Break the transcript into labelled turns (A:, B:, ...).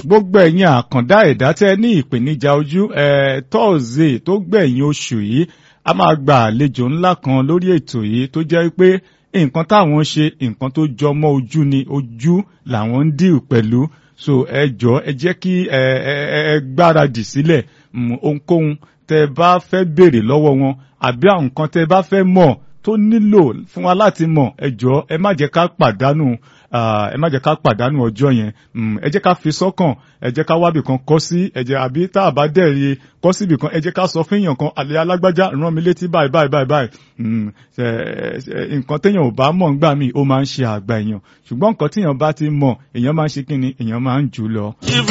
A: gbogbo ẹ̀yin àkàndá ẹ̀dá tẹ́ ní ìpèníjà ojú tọ́ọ̀zẹ̀ tó gbẹ̀yìn oṣù yìí a máa gba àlejò ńlá kan lórí ètò yìí tó jẹ́ pé nǹkan táwọn ṣe nǹkan tó jọ mọ́ ojú ni ojú làwọn ń dìl pẹ̀lú so ẹ jọ ẹ jẹ́ kí ẹ ẹ ẹ gbáradì sílẹ̀ ohunkóhun tẹ́ bá fẹ́ béèrè lọ́wọ́ wọn àbí àwọn nǹkan tẹ́ bá fẹ́ mọ̀ tó nílò fún wa láti mọ̀ ẹ jọ ẹ má jẹ́ ká pàdánù ẹ má jẹ́ ká pàdánù ọjọ́ yẹn ẹ jẹ́ ká fi sọ́kàn ẹ jẹ́ ká wábì kan kọ́ sí ẹ jẹ́ àbí tá a bá dẹ̀rí kọ́ síbì kan ẹ jẹ́ ká sọ fún èèyàn kan àlẹ́ alágbájá rán mi létí báyìí báyìí báyìí báyìí nǹkan téèyàn ò bá mọ̀ ńgbà míì ó máa ń ṣe àgbà èèyàn ṣùgbọ́n nǹkan téèyàn bá ti mọ̀ èèyàn máa ń ṣe kí ni èèyàn máa ń jù lọ.